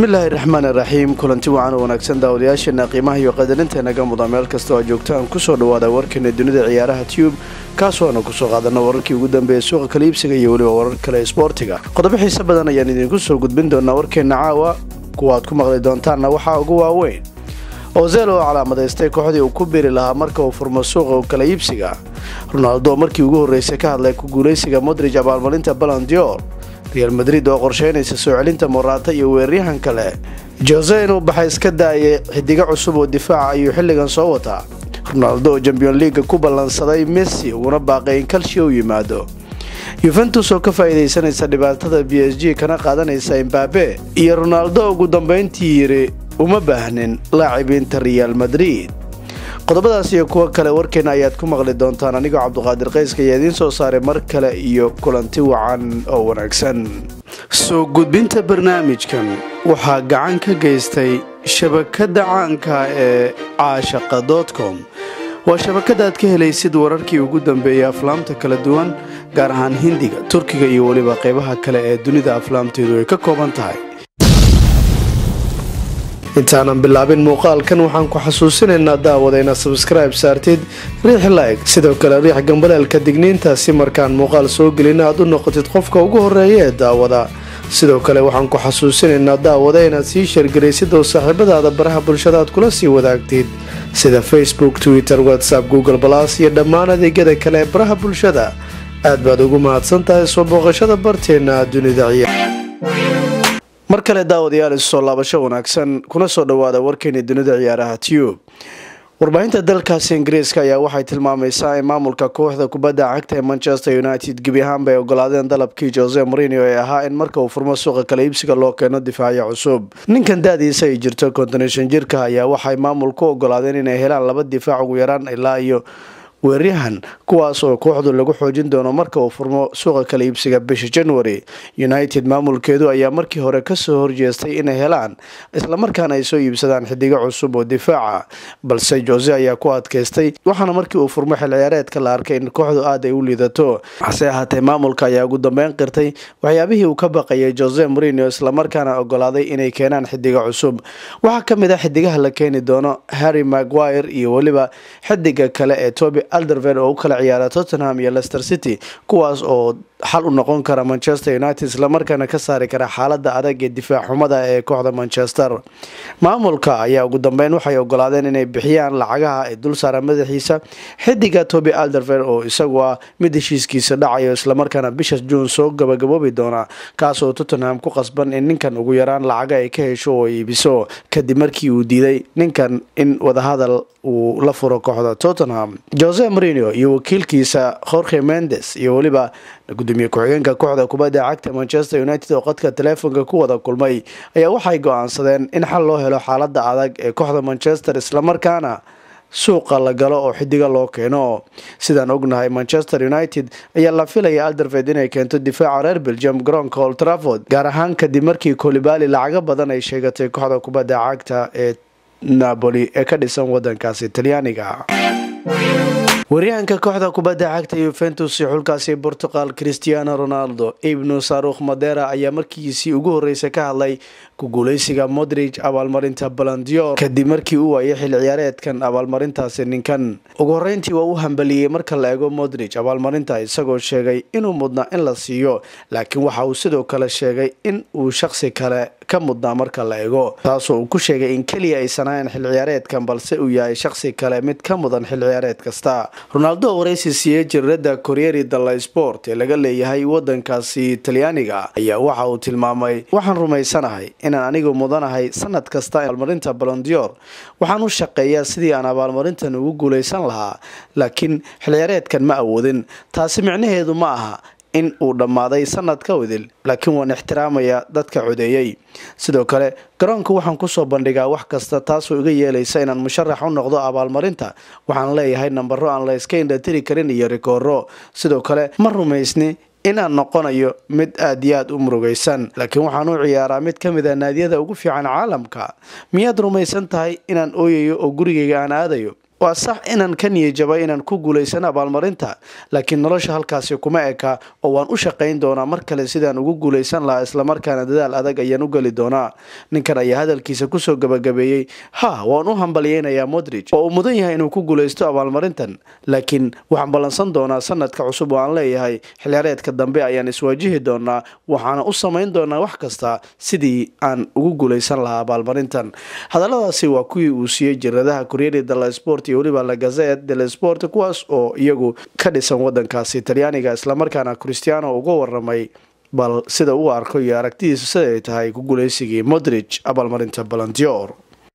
bismillaahi raxmaan iraxiim kulanti wacan oo wanaagsan daawadayaasheena qiimaha iyo qadarintenaga muda meel kasta oo aad joogtaan kusoo dhawaada warkeena dunida ciyaaraha tube kaasoo aanu kusoo qaadana wararkii ugu dambeeya suuqa kala iibsiga iyo weliba warar kale isboortiga qodobo xiise badan ayaan idinku soo gudbin doonaa warkeena caawa kuwa aad ku maqli doontaanna waxaa ugu waaweyn ozel oo calaamadaystay kooxdii uu ku biri lahaa marka uu furmo suuqa kala iibsiga ronaldo markii ugu horreysay ka hadlay ku guulaysiga modrij abaalmarinta balandior real madrid oo qorsheynaysa soo celinta moraata iyo weeraryahan kale jose inuu baxa iska daayay xidigo cusub oo difaaca ayuu xilligan soo wataa ronaldo oo champion leaga ku ballansaday messi uguna baaqay in kalshi u yimaado yuventus oo ka faa'iidaysanaysa dhibaatada b s g kana qaadanaysa imbabe iyo ronaldo ugu dambayntii yiri uma baahnin laacibiinta real madrid qodobadaas iyo kuwo kale warkeena ayaad ku maqli doontaan anigoo cabduqaadir qayska ayaa idiin soo saaray mar kale iyo kulanti wacan oo wanaagsan soo gudbinta barnaamijkan waxaa gacan ka geystay shabakadda caanka ee caashaqa dotcom waa shabakada aad ka helaysid wararkii ugu dambeeyay aflaamta kala duwan gaar ahaan hindiga turkiga iyo weliba qaybaha kale ee dunida aflaamteedu ay ka kooban tahay intaanan bilaabin muuqaalkan waxaan ku xasuusinaynaa daawada inaad sabskribe saartid riix like sidoo kale riix gambaleelka digniinta si markaan muuqaal soo gelin aad u noqotid qofka ugu horeeya ee daawada sidoo kale waxaan ku xasuusinaynaa daawada inaad sii sheergaraysid oo saaxiibadaada baraha bulshada aad kula sii wadaagtid sida facebook twitter whatsapp google balas iyo dhammaan adeegyada kale ee baraha bulshada aad baad ugu mahadsan tahay soo booqashada barteena dunida ciyaar mar kale daawadayaal isusoo laabasho wanaagsan kuna soo dhawaada warkeeni dunida ciyaaraha tube warbaahinta dalkaasi ingiriiska ayaa waxay tilmaamaysaa in maamulka kooxda kubadda cagta ee manchester united gebi ahaanba ay ogolaadeen dalabkii jose morinio ee ahaa in marka uu furmo suuqa kala iibsiga loo keeno difaacyo cusub ninkan da-diisa ay jirto kontoneshan jirka ayaa waxay maamulku ogolaadeen inay helaan laba difaac ugu yaraan ilaa iyo weeryahan kuwaas oo kooxdu lagu xoojin doono marka uu furmo suuqa kala iibsiga bisha january united maamulkeedu ayaa markii hore kasoo horjeestay inay helaan islamarkaana ay soo iibsadaan xidigo cusub oo difaaca balse jose ayaa ku adkaystay waxaana markii uu furmo xil ciyaareedka la arkay in kooxdu aad ay u liidato hase ahaatee maamulka ayaa ugu dambeyn qirtay waxyaabihii uu ka baqayay jose morinio islamarkaana ogolaaday inay keenaan xidigo cusub waxaa kamid ah xidigaha la keeni doono harry maguire iyo weliba xidiga kale ee toby alderver oo u kala ciyaara tottenham iyo lester city kuwaas oo xal u noqon kara manchester united islamarkaana ka saari kara xaalada adag ee difaac xumada ee kooxda manchester maamulka ayaa ugu dambeyn waxay ogolaadeen inay bixiyaan lacagaha ay dul saara madaxiisa xidiga toby alderver oo isagu ah mid heshiiskiisa dhacayo islamarkaana bisha juun soo gabagaboobi doona kaasoo tottenham ku qasban in ninkan ugu yaraan lacaga ay ka hesho oo iibiso kadib markii uu diiday ninkan in wadahadal uu la furo kooxda tottenham jose morinio iyo wakiilkiisa jorge mendes iyo weliba gudoomiye ku-xigeenka kooxda kubadda cagta manchester united oo qadka taleefonka ku wada kulmay ayaa waxay go-aansadeen in xal loo helo xaalada adag ee kooxda manchester islamarkaana suuqa la galo oo xidiga loo keeno sidaan ognahay manchester united ayaa la filaya alderved inay keento difaaca reer belgium garoonka old trafford gaar ahaan kadib markii kolibali lacago badan ay sheegatay kooxda kubadda cagta ee napoli ee ka dhisan wadankaasi talyaaniga waryahanka kooxda kubadda cagta yuventus iyo xulkaasi portugal cristiano ronaldo ibnu sarukh madera ayaa markiisii ugu horreysay ka hadlay ku guuleysiga modrij abaalmarinta balandior kadib markii uu waayay xil ciyaareedkan abaalmarintaasi ninkan ugu horreyntii waa u hambaliyey marka la eego modrij abaalmarinta isagoo sheegay inuu mudnaa in la siiyo laakiin waxa uu sidoo kale sheegay in uu shaqsi kale ka mudnaa marka la eego taasoo uu ku sheegay in keliya aysan ahayn xil ciyaareedkan balse uu yahay shaqsi kale mid ka mudan xil ciyaareed kasta ronaldo oo waraysi siiyey jiradda koryeri dalla sport ee laga leeyahay wadankaasi talyaaniga ayaa waxa uu tilmaamay waxaan rumaysanahay inaan anigu mudanahay sanad kasta abaalmarinta balondior waxaan u shaqeeyaa sidii aan abaalmarintan ugu guuleysan lahaa laakiin xilciyaareedkan ma awoodin taasi micnaheedu ma aha in uu dhammaaday sanadka wadil laakiin waan ixtiraamayaa dadka codeeyey sidoo kale garoonka waxaan kusoo bandhigaa wax kasta taasoo iga yeelaysa inaan musharax u noqdo abaalmarinta waxaan leeyahay nambaro aan la iska indhatiri karin iyo rikooro sidoo kale ma rumaysni inaan noqonayo mid aad iyo aad u murugaysan laakiin waxaan u ciyaaraa mid ka mid a naadiyada ugu fiican caalamka miyaad rumaysan tahay inaan ooyayo oo gurigayga aan aadayo waa sax inaan ka niyajabay inaan ku guulaysan abaalmarinta laakiin nolosha halkaasi kuma eka oo waan u shaqayn doonaa mar kale sidaan ugu guulaysan lahaa islamarkaana dadaal adag ayaan u geli doonaa ninkan ayaa hadalkiisa kusoo gabagabeeyey ha waan u hambalyeynayaa modrij oo uu mudan yahay inuu ku guulaysto abaalmarintan laakiin waxaan ballansan doonaa sanadka cusub oo aan leeyahay xilciyaareedka dambe ayaan iswaajihi doonaa waxaana u samayn doonaa wax kasta sidii aan ugu guulaysan lahaa abaalmarintan hadaladaasi waa kuwii uu siiyey jiradaha kuryeri dala sport iyo weliba la gazet dele sport kuwaas oo iyagu ka dhisan wadankaasi talyaaniga islamarkaana christiano uga waramay bal sida uu arko iyo aragtidiisa siday tahay ku guuleysigii modrij abaalmarinta balandior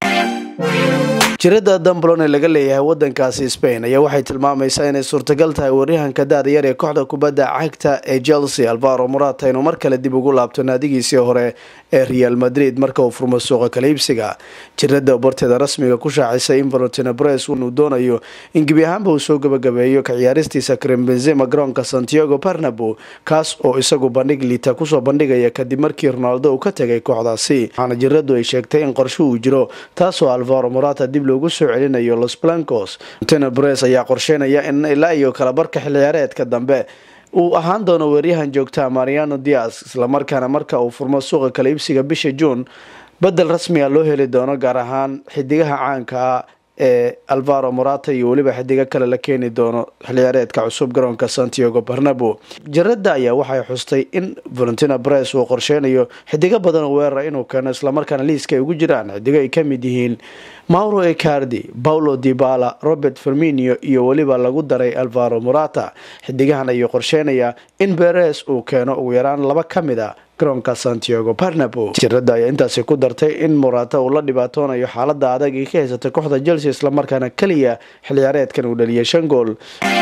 jirada dambalon ee laga leeyahay wadankaasi spain ayaa waxay tilmaamaysaa inay suurtagal tahay waryahanka da-da yar ee kooxda kubadda cagta ee chelsea alvaro morata inuu mar kale dib ugu laabto naadigiisii hore ee real madrid marka uu furmo suuqa kala iibsiga jirada barteeda rasmiga ku shaacisay in valentino bres inuu doonayo in gebi ahaanba uu soo gabagabeeyo ka ciyaaristiisa karim benzema garoonka santiago barnabo kaas oo isagu bandhig liita kusoo bandhigaya kadib markii ronaldo uu ka tegay kooxdaasi waxaana jiradu ay sheegtay in qorsho uu jiro taasoo alvaro morata dib loogu soo celinayo los blancos valentino bres ayaa qorsheynaya in ilaa iyo kalabarka xil ciyaareedka dambe uu ahaan doono weeryahan joogta mariano dias islamarkaana marka uu furmo suuqa kala iibsiga bisha juun bedel rasmiga loo heli doono gaar ahaan xidigaha caanka ah ee alvaro morata iyo weliba xidigo kale la keeni doono xilciyaareedka cusub garoonka santiago barnabo jarada ayaa waxay xustay in valentino bres uu qorsheynayo xidigo badan oo weerara inuu keeno islamarkaana liiska ay ugu jiraan xidigo ay kamid yihiin mauro ecardi paulo dibala robert ferminio iyo weliba lagu daray alvaro morata xidigahan ayuu qorsheynayaa in beres uu keeno ugu yaraan laba ka mid a garoonka santiago barnabo jirada ayaa intaasi ku dartay in morata uu la dhibaatoonayo xaalada adag ay ka haysatay kooxda chelsea islamarkaana keliya xilciyaareedkan uu dhaliyay shan gool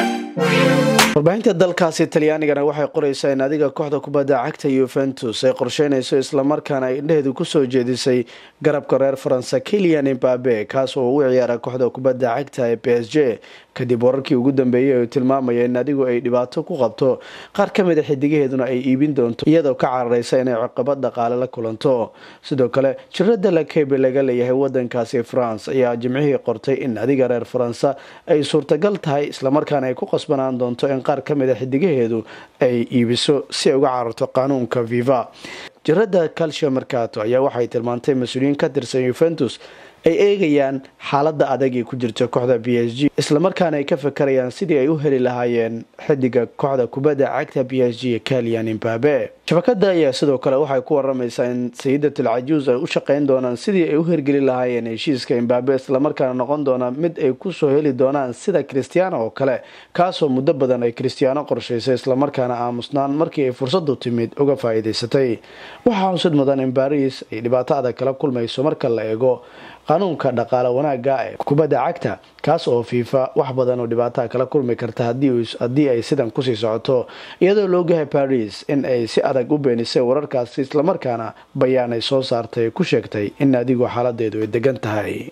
warbaahinta dalkaasi talyaanigana waxay qoreysaa in adiga kooxda kubadda cagta yuventus ay qorsheynayso islamarkaana ay indheheedu kusoo jeedisay garabka reer faransa kilian imbabe kaas oo u ciyaara kooxda kubadda cagta ee b s j kadib wararkii ugu dambeeyay oo tilmaamaya in adigu ay dhibaato ku qabto qaar ka mid a xidigaheeduna ay iibin doonto iyadoo ka carareysa inay ciqabad dhaqaale la kulanto sidoo kale jirada lakebe laga leeyahay wadankaasi france ayaa jimcihii qortay in adiga reer faransa ay suurtagal tahay islamarkaana ay ku qasbanaan doonto in qaar ka mid a xidigaheedu ay iibiso si ay uga cararto qaanuunka viva jirada calcio mercato ayaa waxay tilmaantay mas-uuliyiin ka tirsan yuventus ay eegayaan xaalada adag ee ku jirta kooxda b s g islamarkaana ay ka fakarayaan sidii ay u heli lahaayeen xidiga kooxda kubadda cagta b s g kalian imbabe shabakada ayaa sidoo kale waxay ku waramaysaa in sayidatul cajuus ay u shaqeyn doonaan sidii ay u hirgeli lahaayeen heshiiska imbabe islamarkaana noqon doona mid ay kusoo heli doonaan sida christiano oo kale kaasoo muddo badan ay christiano qorshaysay islamarkaana aamusnaan markii ay fursadu timid uga faa-iideysatay waxaa xusud mudan in baris ay dhibaato adag kala kulmayso marka la eego qanuunka dhaqaale wanaaga ee kubadda cagta kaas oo fiifa wax badan oo dhibaataa kala kulmi karta haddii ay sidan kusii socoto iyadoo loogahay baris in ay si adag u beenisay wararkaasi islamarkaana bayaan ay soo saartay ku sheegtay in adigu xaaladeedu ay degan tahay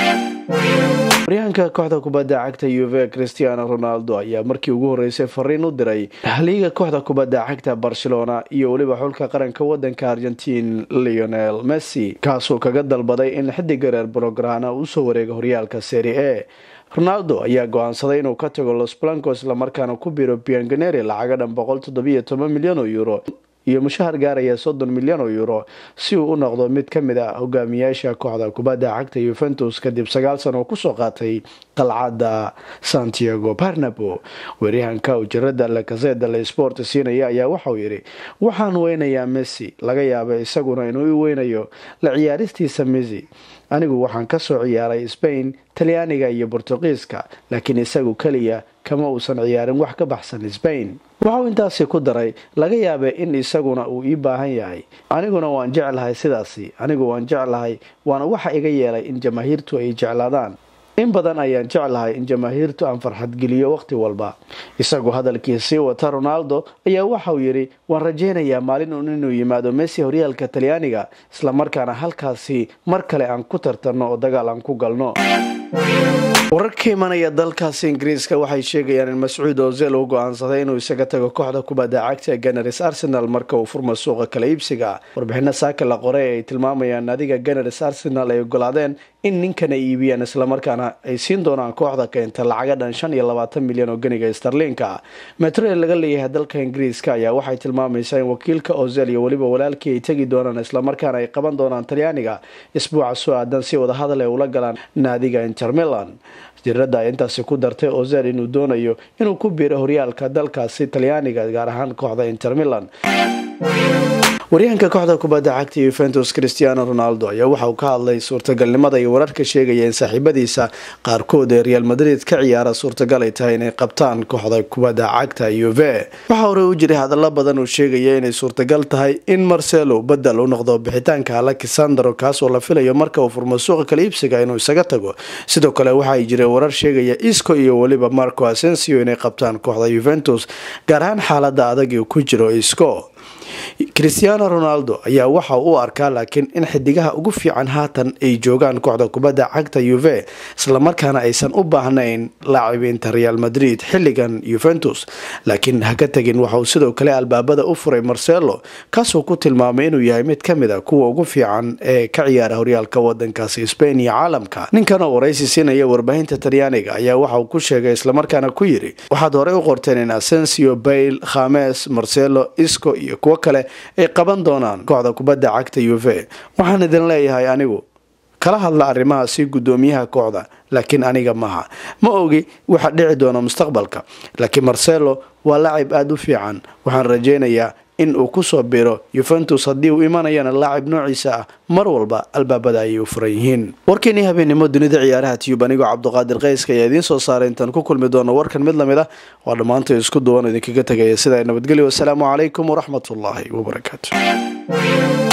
waryahanka kooxda kubadda cagta uve christiano ronaldo ayaa markii ugu horeysay fariin u diray haliiga kooxda kubadda cagta barcelona iyo weliba xulka qaranka wadanka argentin leonel messi kaasoo kaga dalbaday in xidiga reer brograna usoo wareega horyaalka seri a ronaldo ayaa go-aansaday inuu ka tago los blancos islamarkaana ku biro bianganeri lacaga dhan boqol toddobiyo toban milyan oo euro iyo mushahar gaaraya soddon milyan oo euro si uu u noqdo mid ka mid a hogaamiyaasha kooxda kubadda cagta yuventus kadib sagaal sano oo kusoo qaatay qalcadda santiago barnabo weeryahanka ujarada lakazeda le sport siinaya ayaa waxauu yidhi waxaan weynayaa messi laga yaaba isaguna inuu i weynayo la ciyaaristiisa messi anigu waxaan kasoo ciyaaray spain talyaaniga iyo bortuqiiska laakiin isagu keliya kama uusan ciyaarin wax ka baxsan spain waxauu intaasi ku daray laga yaaba in isaguna uu ii baahan yahay aniguna waan jeclahay sidaasi anigu waan jeclahay waana waxa iga yeelay in jamaahiirtu ay jeclaadaan in badan ayaan jeclahay in jamaahiirtu aan farxadgeliyo waqti walba isagoo hadalkiisii wata ronaldo ayaa waxauu yidhi waan rajaynayaa maalin uun inuu yimaado messi horyaalka talyaaniga islamarkaana halkaasi mar kale aan ku tartanno oo dagaal aan ku galno wararka imanaya dalkaasi ingiriiska waxay sheegayaan in mascuud ozel uu go-aansaday inuu isaga tago kooxda kubadda cagta ganaris arsenal marka uu furma suuqa kala iibsiga warbixino saaka la qoray ay tilmaamayaan adiga ganaris arsenal ay ogolaadeen in ninkan ay iibiyaan islamarkaana ay siin doonaan kooxda keenta lacaga dhan shan iyo labaatan milyan oo ganiga starliinka metrel laga leeyahay dalka ingiriiska ayaa waxay tilmaamaysaa in wakiilka ozel iyo weliba walaalkii ay tegi doonaan islamarkaana ay qaban doonaan talyaaniga isbuuca soo aadan si wadahadal ay ula galaan naadiga inter milan jirada ay intaasi ku dartay ozel inuu doonayo inuu ku biiro horyaalka dalkaasi talyaaniga gaar ahaan kooxda inter milan waryahanka kooxda kubadda cagta yuventus christiano ronaldo ayaa waxa uu ka hadlay suurtagalnimada iyo wararka sheegaya in saaxiibadiisa qaarkood ee real madrid ka ciyaara suurtagal ay tahay inay qabtaan kooxda kubadda cagta uve waxaa hore u jiray hadallo badan uu sheegaya inay suurtagal tahay in marcelo badel u noqdo bixitaanka alexandro kaasoo la filayo marka uu furmo suuqa kala iibsiga inuu isaga tago sidoo kale waxaay jiray warar sheegaya isco iyo weliba marco asensio inay qabtaan kooxda yuventus gaar ahaan xaalada adag uu ku jiro isco christiano ronaldo ayaa waxa u arkaa laakiin in xidigaha ugu fiican haatan ay joogaan kooxda kubadda cagta uve islamarkaana aysan u baahnayn laacibiinta real madrid xilligan yuventus laakiin ha ka tegin waxauu sidoo kale albaabada u furay marcelo kaasoo ku tilmaamay inuu yahay mid ka mid a kuwa ugu fiican ee ka ciyaara horyaalka wadankaasi spain iyo caalamka ninkan oo waraysi siinaya warbaahinta talyaaniga ayaa waxa uu ku sheegay islamarkaana ku yiri waxaad horey u qorteen in asensio bail khames marcelo isco iyo kuwo kale ay qaban doonaan kooxda kubadda cagta uve waxaan idin leeyahay anigu kala hadla arrimahaasi guddoomiyaha kooxda laakiin aniga maha ma ogi waxa dhici doona mustaqbalka laakiin marcelo waa lacib aada u fiican waxaan rajaynayaa in uu kusoo biro yuventus haddii uu imanayana laacib noociisa ah mar walba albaabada ayay u furan yihiin warkeenii habeenimo dunida ciyaaraha tiyub anigoo cabduqaadir qayska ayaa idiin soo saaray intaan ku kulmi doono warkan mid lamid ah waa dhammaantay isku duwan idinkaga tegaya sidaa nabadgelyo wasalaamu calaykum waraxmatullaahi wabarakaatu